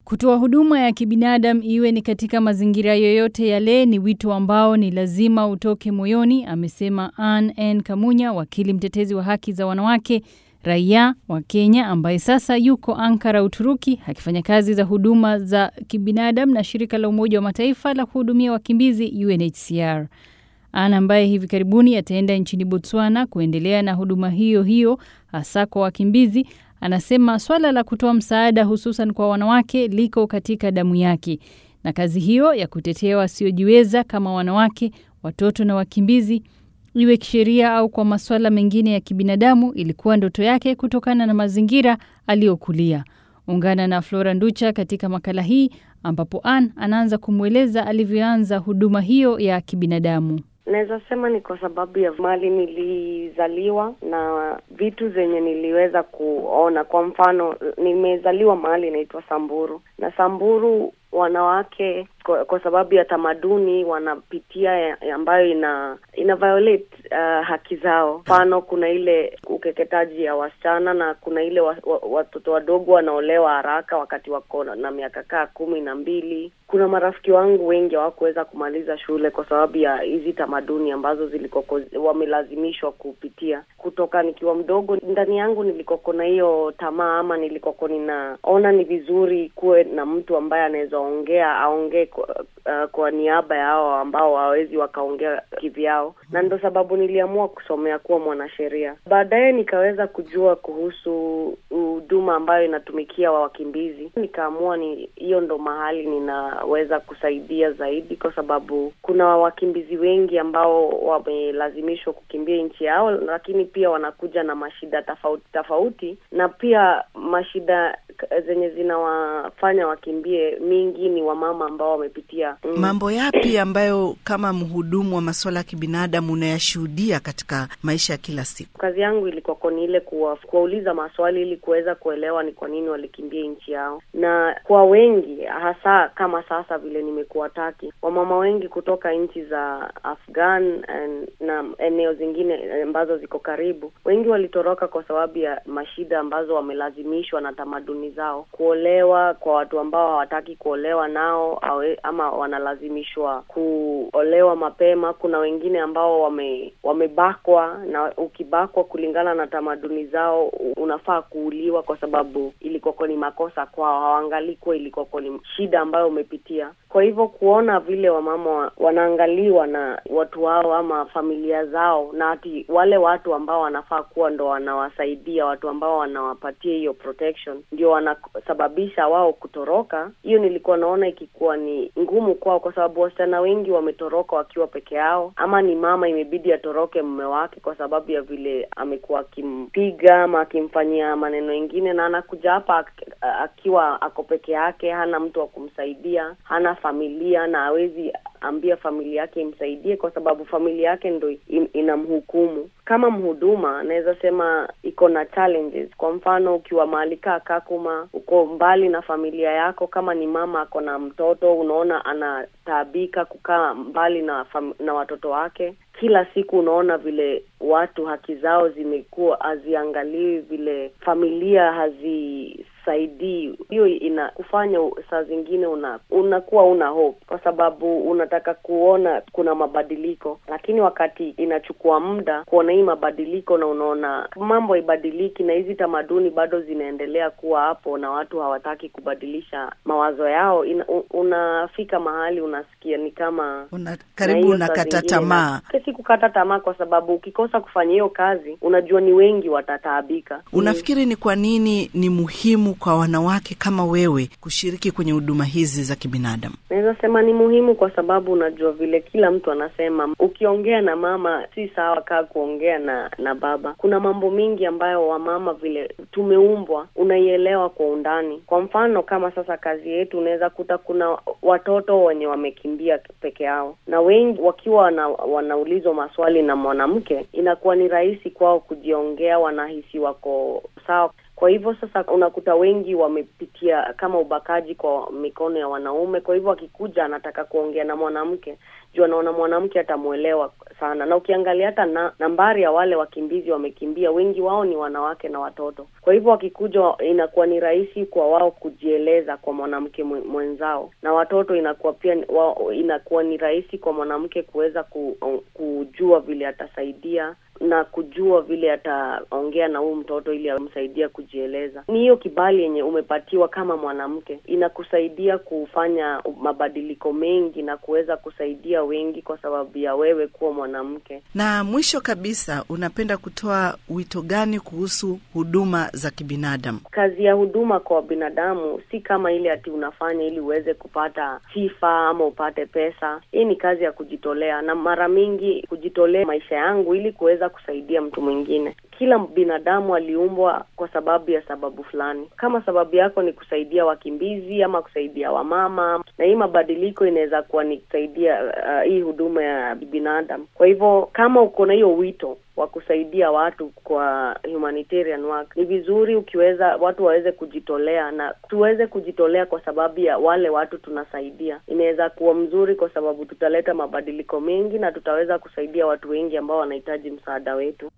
Kutoa huduma ya kibinadamu iwe ni katika mazingira yoyote yale ni wito ambao ni lazima utoke moyoni, amesema Ann N. Kamunya, wakili mtetezi wa haki za wanawake raia wa Kenya ambaye sasa yuko Ankara, Uturuki, akifanya kazi za huduma za kibinadamu na shirika la Umoja wa Mataifa la kuhudumia wakimbizi UNHCR. Ana ambaye hivi karibuni ataenda nchini Botswana kuendelea na huduma hiyo hiyo hasa kwa wakimbizi, anasema swala la kutoa msaada hususan kwa wanawake liko katika damu yake, na kazi hiyo ya kutetea wasiojiweza kama wanawake, watoto na wakimbizi iwe kisheria au kwa masuala mengine ya kibinadamu ilikuwa ndoto yake kutokana na mazingira aliyokulia. Ungana na Flora Nducha katika makala hii ambapo Ann anaanza kumweleza alivyoanza huduma hiyo ya kibinadamu. Naweza sema ni kwa sababu ya mali nilizaliwa na vitu zenye niliweza kuona. Kwa mfano, nimezaliwa mahali inaitwa Samburu, na Samburu wanawake kwa, kwa sababu ya tamaduni wanapitia ya, ambayo ina ina violate uh, haki zao. Mfano, kuna ile ukeketaji ya wasichana na kuna ile wa, wa, watoto wadogo wanaolewa haraka wakati wako na miaka kaa kumi na mbili. Kuna marafiki wangu wengi hawakuweza kumaliza shule kwa sababu ya hizi tamaduni ambazo zilikoko wamelazimishwa kupitia. Kutoka nikiwa mdogo, ndani yangu nilikoko na hiyo tamaa ama nilikoko ninaona ni vizuri kuwe na mtu ambaye anaweza ongea aongee kwa, uh, kwa niaba ya hao ambao hawawezi wakaongea kivyao, na ndo sababu niliamua kusomea kuwa mwanasheria. Baadaye nikaweza kujua kuhusu huduma ambayo inatumikia wa wakimbizi, nikaamua ni hiyo ndo mahali ninaweza kusaidia zaidi, kwa sababu kuna wakimbizi wengi ambao wamelazimishwa kukimbia nchi yao, lakini pia wanakuja na mashida tofauti tofauti, na pia mashida zenye zinawafanya wakimbie mingi ni wamama ambao wamepitia mm. Mambo yapi ambayo kama mhudumu wa masuala ya kibinadamu unayashuhudia katika maisha ya kila siku? Kazi yangu ilikuwa ni ile kuwa, kuwauliza maswali ili kuweza kuelewa ni kwa nini walikimbia nchi yao, na kwa wengi hasa kama sasa vile nimekuwa Taki, wamama wengi kutoka nchi za Afghan and, na eneo zingine ambazo ziko karibu, wengi walitoroka kwa sababu ya mashida ambazo wamelazimishwa na tamaduni zao, kuolewa kwa watu ambao hawataki kuolewa nao awe, ama wanalazimishwa kuolewa mapema. Kuna wengine ambao wame wamebakwa, na ukibakwa kulingana na tamaduni zao unafaa kuuliwa kwa sababu ilikuwa ni makosa kwao, hawaangalii kuwa ilikuwa ni shida ambayo umepitia. Kwa hivyo kuona vile wamama wanaangaliwa na watu wao ama familia zao, na ati wale watu ambao wanafaa kuwa ndo wanawasaidia, watu ambao wanawapatia hiyo protection ndio wanasababisha wao kutoroka, hiyo nilikuwa naona ikikuwa ni ngumu kwao, kwa sababu wasichana wengi wametoroka wakiwa peke yao, ama ni mama imebidi atoroke mume wake kwa sababu ya vile amekuwa akimpiga ama akimfanyia maneno mengine, na anakuja hapa akiwa ako peke yake, hana mtu wa kumsaidia, hana familia na hawezi ambia familia yake imsaidie kwa sababu familia yake ndo inamhukumu. Kama mhuduma, naweza sema iko na challenges. Kwa mfano, ukiwa mahali kaa Kakuma, uko mbali na familia yako, kama ni mama ako na mtoto, unaona anataabika kukaa mbali na fam na watoto wake kila siku unaona vile watu haki zao zimekuwa haziangaliwi, vile familia hazisaidii. Hiyo ina kufanya saa zingine una unakuwa una hope, kwa sababu unataka kuona kuna mabadiliko, lakini wakati inachukua muda kuona hii mabadiliko na unaona mambo haibadiliki, na hizi tamaduni bado zinaendelea kuwa hapo na watu hawataki kubadilisha mawazo yao, ina, unafika mahali unasikia ni kama una, karibu unakata tamaa si kukata tamaa, kwa sababu ukikosa kufanya hiyo kazi, unajua ni wengi watataabika. Unafikiri ni kwa nini ni muhimu kwa wanawake kama wewe kushiriki kwenye huduma hizi za kibinadamu? Naweza sema ni muhimu kwa sababu unajua vile kila mtu anasema, ukiongea na mama si sawa kaa kuongea na na baba. Kuna mambo mingi ambayo wamama vile tumeumbwa, unaielewa kwa undani. Kwa mfano kama sasa kazi yetu, unaweza kuta kuna watoto wenye wamekimbia peke yao, na wengi wakiwa wana, wanaulizwa maswali na mwanamke, inakuwa ni rahisi kwao kujiongea, wanahisi wako sawa. Kwa hivyo sasa unakuta wengi wamepitia kama ubakaji kwa mikono ya wanaume. Kwa hivyo akikuja anataka kuongea na mwanamke juu anaona mwanamke atamwelewa sana, na ukiangalia hata na, nambari ya wale wakimbizi wamekimbia, wengi wao ni wanawake na watoto. Kwa hivyo wakikuja, inakuwa ni rahisi kwa wao kujieleza kwa mwanamke mwenzao, na watoto inakuwa pia wao, inakuwa ni rahisi kwa mwanamke kuweza ku, kujua vile atasaidia na kujua vile ataongea na huyu mtoto ili amsaidia kujieleza. Ni hiyo kibali yenye umepatiwa kama mwanamke, inakusaidia kufanya mabadiliko mengi na kuweza kusaidia wengi kwa sababu ya wewe kuwa mwanamke. Na mwisho kabisa, unapenda kutoa wito gani kuhusu huduma za kibinadamu? Kazi ya huduma kwa binadamu si kama ile ati unafanya ili uweze kupata sifa ama upate pesa. Hii ni kazi ya kujitolea, na mara mingi kujitolea maisha yangu ili kuweza kusaidia mtu mwingine. Kila binadamu aliumbwa kwa sababu ya sababu fulani. Kama sababu yako ni kusaidia wakimbizi ama kusaidia wamama, na hii mabadiliko inaweza kuwa ni kusaidia uh, hii huduma ya binadamu. Kwa hivyo kama uko na hiyo wito wa kusaidia watu kwa humanitarian work, ni vizuri ukiweza watu waweze kujitolea na tuweze kujitolea kwa sababu ya wale watu tunasaidia. Inaweza kuwa mzuri kwa sababu tutaleta mabadiliko mengi na tutaweza kusaidia watu wengi ambao wanahitaji msaada wetu.